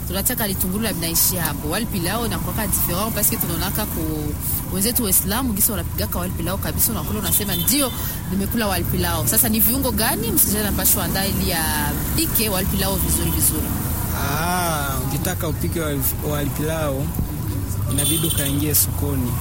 tunataka litungulu la binaishia hapo. Wali pilau inakuwa different parce que tunaonaka ku wenzetu Waislamu gisi wanapigaka wali pilau kabisa, unakula unasema ndio nimekula wali pilau. Sasa ni viungo gani msikilizaji anapaswa andaa ili apike wali pilau vizuri vizuri? Ah, ukitaka upike wali, wali pilau inabidi ukaingie sokoni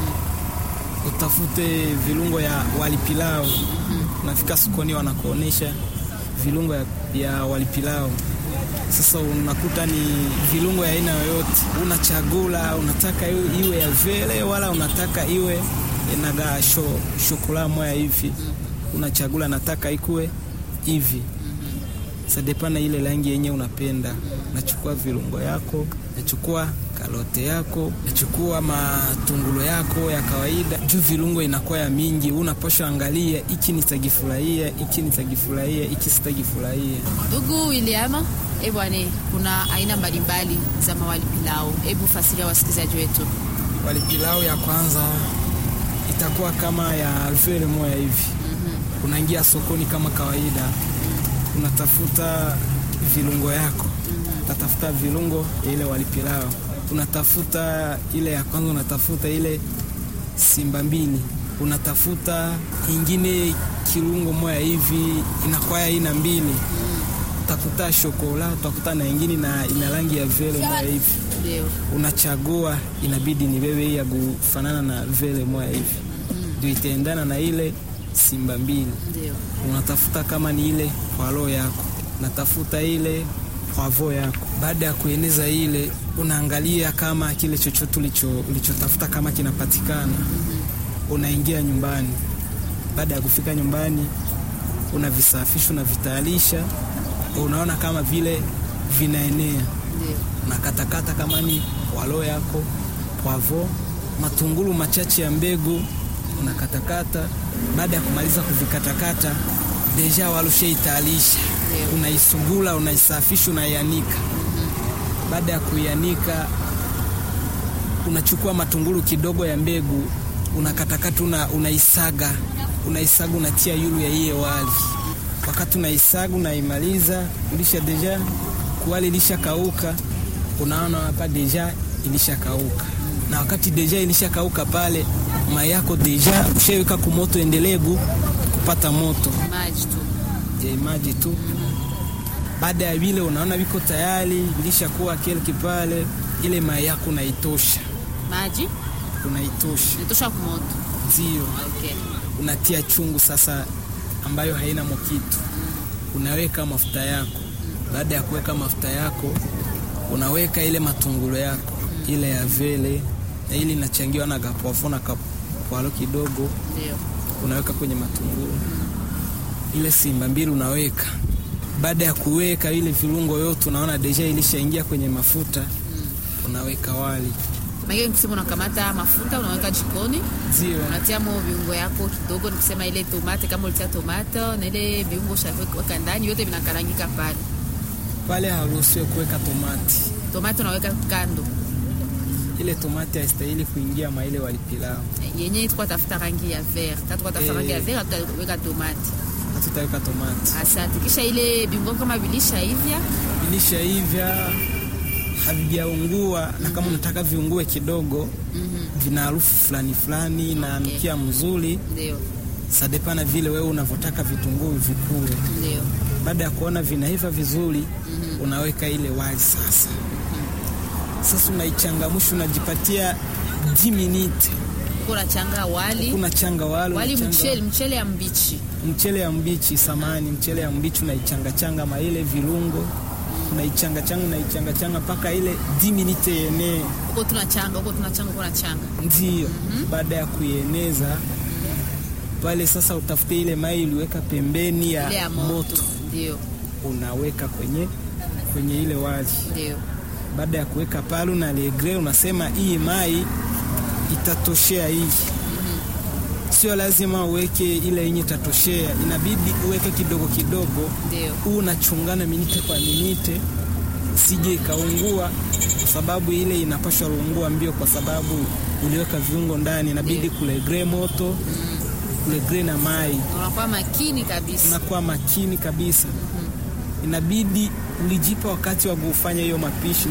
utafute vilungo ya wali pilau. Unafika sokoni wanakuonesha vilungo ya, ya wali pilau. Sasa unakuta ni vilungo ya aina yoyote, unachagula unataka iwe, iwe ya vele wala unataka iwe inaga sho, shokola moya hivi, unachagula nataka ikuwe hivi sadepana ile rangi yenye unapenda. Nachukua vilungo yako, nachukua kalote yako, nachukua matungulo yako ya kawaida. Juu vilungo inakuwa ya mingi, unapaswa angalia, iki nitagifurahia, iki nitagifurahia, iki sitagifurahia. Ndugu Williama, eh bwana, kuna aina mbalimbali za mawali pilau. Hebu fasiria wasikilizaji wetu. Wali pilau ya kwanza itakuwa kama ya vele moya hivi. Unaingia sokoni kama kawaida, unatafuta vilungo yako, utatafuta vilungo ya ile wali pilau, unatafuta ile ya kwanza, unatafuta ile simba mbili, unatafuta ingine kilungo moya hivi, inakuwa ya aina mbili, utakuta shokola, utakuta na ingine na ina rangi ya vele moya hivi Ndio. unachagua inabidi ni wewe hii ya kufanana na vele moya hivi ndio itaendana na ile simba mbili. Ndio. Unatafuta kama ni ile pwalo yako, natafuta ile pwavo yako. Baada ya kueneza ile, unaangalia kama kile chochote ulicho- ulichotafuta kama kinapatikana, unaingia nyumbani. Baada ya kufika nyumbani, unavisafisha, unavitayarisha, unaona kama vile vinaenea Ndio. nakatakata kama ni walo yako pwavo, matungulu machache ya mbegu unakatakata. Baada ya kumaliza kuvikatakata, deja walusheitayarisha, Ndio. unaisugula, unaisafisha, unaianika. Baada ya kuianika, unachukua matungulu kidogo ya mbegu unakatakata, una, unaisaga, unaisaga, unatia yulu ya iye wali. Wakati unaisaga unaimaliza, ulisha deja kuwali ilishakauka, unaona hapa deja ilishakauka, na wakati deja ilishakauka pale, mai yako deja ushaweka kumoto endelevu kupata moto Maji tu. ya maji tu. Baada ya vile unaona viko tayari vilishakuwa kelki pale, ile mai yako unaitosha, Maji unaitosha nitosha kumoto. ndio Okay. unatia chungu sasa, ambayo haina mokitu, unaweka mafuta yako. Baada ya kuweka mafuta yako, unaweka ile matungulo yako ile ya vele, na ili inachangiwa na gapoafo na kapwalo kidogo, Ndio. unaweka kwenye matungulu. Ile simba mbili unaweka. Baada ya kuweka ile virungo yote, unaona deja ilishaingia kwenye mafuta, unaweka wali Maana nikisema unakamata mafuta unaweka jikoni, ndio unatia mo viungo yako kidogo, nikisema ile tomate kama ulitia tomate na ile viungo ushaweka ndani, yote vinakarangika pale. pale haruhusiwi kuweka tomati. Tomate unaweka kando. Ile tomati haistahili kuingia maile walipilau, Yenye tukwa tafuta rangi ya vert. Tatu kwa tafuta Eh. rangi ya vert, tutaweka tomate. hatutaweka tomati. Asante. Kisha ile viungo kama vilisha hivya, Vilisha hivya havijaungua, na kama unataka viungue kidogo, vina harufu fulani fulani na Okay. nukia mzuri, ndio. sadepana vile wewe unavyotaka vitunguu vikule. Ndio. Baada ya kuona vinaiva vizuri, unaweka ile wali sasa. Sasa unaichangamsha, unajipatia 10 minute, Kuna changa wali. unachanga wali, Wali unachanga- mchele, mchele ya mbichi. mchele ya mbichi samani, mchele ya mbichi unaichangachanga maile vilungo unaichangachanga unaichangachanga mpaka ile 10 minute yenee, Huko tunachanga, huko tunachanga, huko tunachanga. ndio baada ya kuieneza pale sasa, utafute ile mai uliweka pembeni ya, Ile ya moto. Ndio. unaweka kwenye kwenye ile wali. Ndio. Baada ya kuweka pale, una legre, unasema hii mai itatoshea hii Sio lazima uweke ile yenye tatoshea, inabidi uweke kidogo kidogo, Ndio. huu unachungana minite kwa minite, sije ikaungua, kwa sababu ile inapashwa kuungua mbio, kwa sababu uliweka viungo ndani, inabidi kulegre moto, kulegre na mai, Unakuwa makini kabisa. unakuwa makini kabisa. Inabidi ulijipa wakati wa kufanya hiyo mapishi